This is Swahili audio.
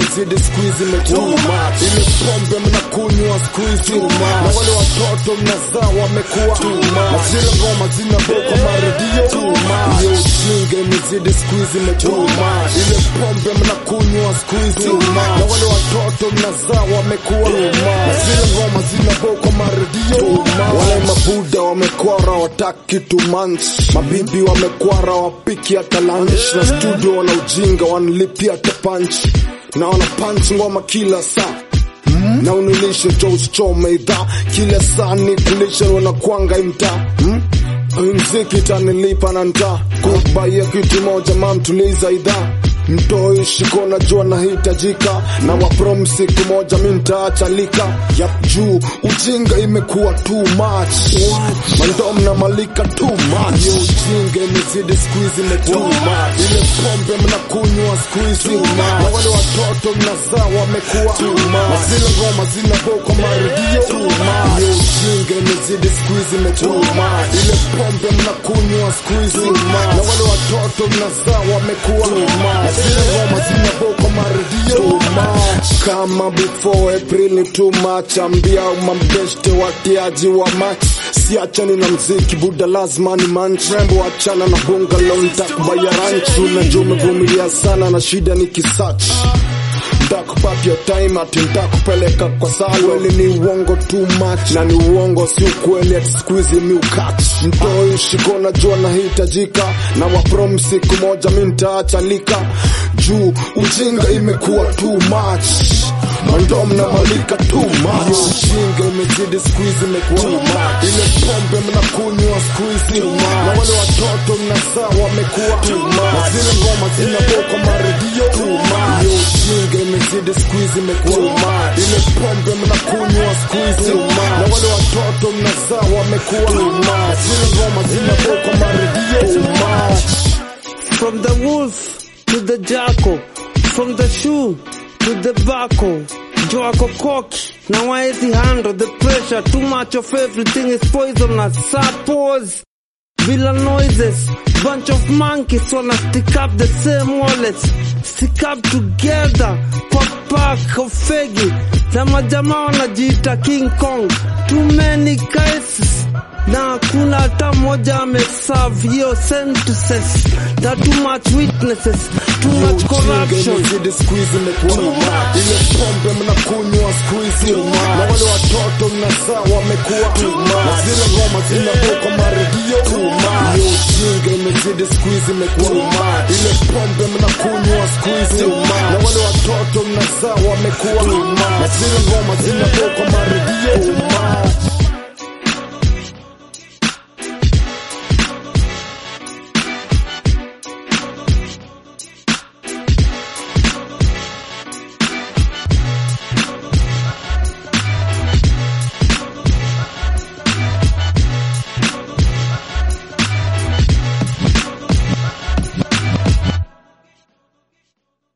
imezidi siku hizi imekuwa ile pombe mnakunywa siku hizi na wale watoto mnazaa wamekuwa na zile ngoma zinabokwa maredio hiyo ujinga imezidi siku hizi imekuwa ile pombe mnakunywa siku hizi na wale watoto mnazaa wamekuwa na zile ngoma zinabokwa maredio wale mabuda wamekwara wataki tu manch mabibi wamekwara wapiki hata lunch na studio wana ujinga wanalipia hata punch na wana punch ngoma kila saa na unilishe cho usichome idhaa kila saa ni kulisha wanakwanga imtaa hmm? mziki tanilipa na ntaa kubaia kitu moja mamtuliza idhaa mtoi shiko najua nahitajika na waprom siku moja mi ntaachalika yap juu ujinga imekuwa too much mandom na malika too much Yo, ujinga imezidi siku hizi imekuwa ile pombe mnakunywa siku hizi na wale watoto mnazaa wamekuwa na zile ngoma zinabokwa maredio Yo, ujinga imezidi siku hizi imekuwa ile pombe mnakunywa siku hizi na wale watoto mnazaa wamekuwa na zile ngoma zinabokwa maredio kama before April ni too much ambia mambeshte watiaji wa match siachani na mziki buda lazima ni mantrembo achana na bungalow nitakubaya ranch unajua umevumilia sana na shida ni kisach ntakupatia time ati ntakupeleka kwa salweli ni uongo too much na ni uongo si ukweli ati siku hizi mi ukach mtoi shiko najua nahitajika na waprom siku moja mi ntaachalika juu ujinga imekuwa too much mandom na malika too much Yo, ujinga imezidi siku hizi imekuwa ile pombe mnakunywa siku hizi na wale watoto mnazaa wamekuwa na zile ngoma zinabokwa maredio Yo, ujinga imezidi siku hizi imekuwa ile pombe mnakunywa siku hizi na wale watoto mnazaa wamekuwa na zile ngoma zinabokwa maredio From the wolf to the jackal, from the shoe to the buckle. Joako cocky, now why is he handle the pressure? Too much of everything is poisonous. Suppose villa noises, bunch of monkeys wanna stick up the same wallets, stick up together kwa pack of fegi. Zama jamaa wanajiita King Kong, too many cases na hakuna hata mmoja ameserve hiyo sentences. There are too much witnesses, too much corruption. imezidi siku hizi imekuwa ile pombe mnakunywa siku hizi na wale watoto mnazaa wamekuwa na zile ngoma zinabokwa maredio hiyo ujinga imezidi siku hizi imekuwa ile pombe mnakunywa siku hizi na wale watoto mnazaa wamekuwa na zile ngoma